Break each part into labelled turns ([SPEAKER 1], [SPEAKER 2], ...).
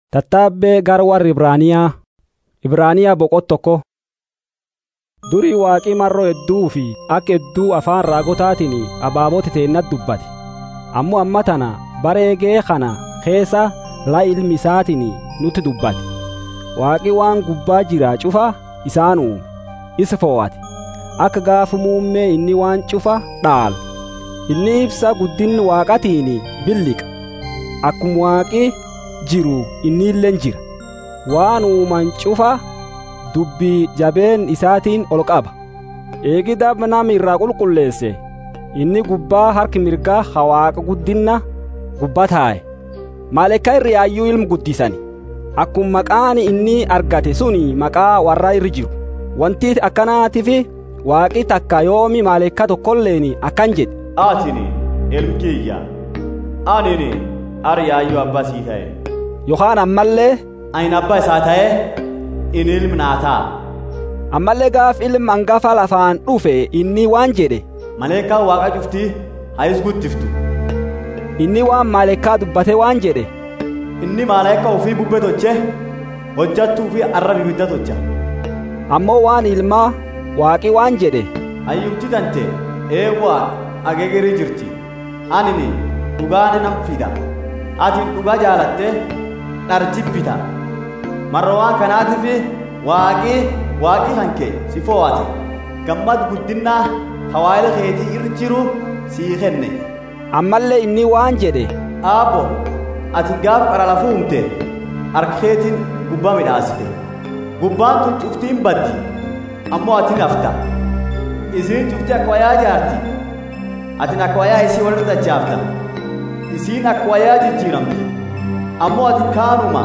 [SPEAKER 1] Tattaabbee gara warra Ibraaniyaa Ibraaniyaa boqot tokko durii waaqii marroo hedduu fi akka hedduu afaan raagotaatiin abaabota teennat dubbate ammoo amma tana bareegee kana keessa la ilmi isaatiin nutti dubbate waaqi waan gubbaa jira cufa isaan uume isa fo'ate akka gaafa muummee inni waan cufa dhaalu inni ibsa guddinni waaqatiin billiqa akkuma waaqi jiru inni illeen jira waan uuman cufa dubbii jabeen isaatiin ol qaba eegi daba nama irraa qulqulleesse inni gubbaa harki mirgaa hawaaqa guddinna gubbaa taa'e maalekka irri yaayyuu ilmu guddisani akkuma maqaan inni argate suni maqaa warra irri jiru wanti akkanaatiif waaqi takka yoomi maalekka tokkolleen akkan jedhe
[SPEAKER 2] atini ilmkiyya anini ari yaayyuu abbaa sii ta'e
[SPEAKER 1] yookaan ammallee
[SPEAKER 2] ani abbaa isaa ta'e inni ilmi naa ta'a
[SPEAKER 1] ammallee gaaf ilma hangafa lafaan dhufe inni waan jedhe
[SPEAKER 2] maleekaan waaqa cuftii hayis guddiftu
[SPEAKER 1] inni waan maalekkaa dubbate waan jedhe
[SPEAKER 2] inni maaleeka ofii bubbee toche hojjattuu fi arrab ibidda tocha
[SPEAKER 1] ammoo waan ilmaa waaqi waan jedhe
[SPEAKER 2] hayyuutti tante eewwaa ageegerii jirti anini dhugaani nam fida atin dhugaa jaalatte dharjibbita marra waan kanaatiif waaqii waaqii hanke si fo'ate gammad guddinnaa hawaayila keetii irra jiru sii kenne
[SPEAKER 1] ammallee inni waan jedhe
[SPEAKER 2] aabbo ati gaaf qara lafuu humte harka keetiin gubbaa midhaasite gubbaan tun cuftiin baddi ammoo ati nafta isiin cufti akka wayaa jaarti atin akka wayaa isii walirra dachaafta isiin akka wayaa jijjiiramti ammoo ati kaanuma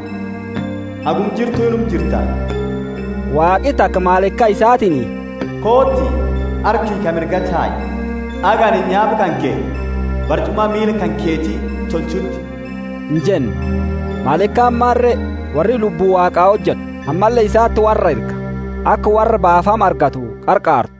[SPEAKER 2] hagum jirtu inum jirta
[SPEAKER 1] waaqi takka maalekka isaatiin
[SPEAKER 2] kootti harkii ka mirga taa'i agani nyaaba kan kee barcuma miila kan keetii tolchutti
[SPEAKER 1] hin jenne maalekkaan maarre warri lubbuu waaqaa hojjetu ammallee isaatti warra erga akka warra baafama argatu qarqaartu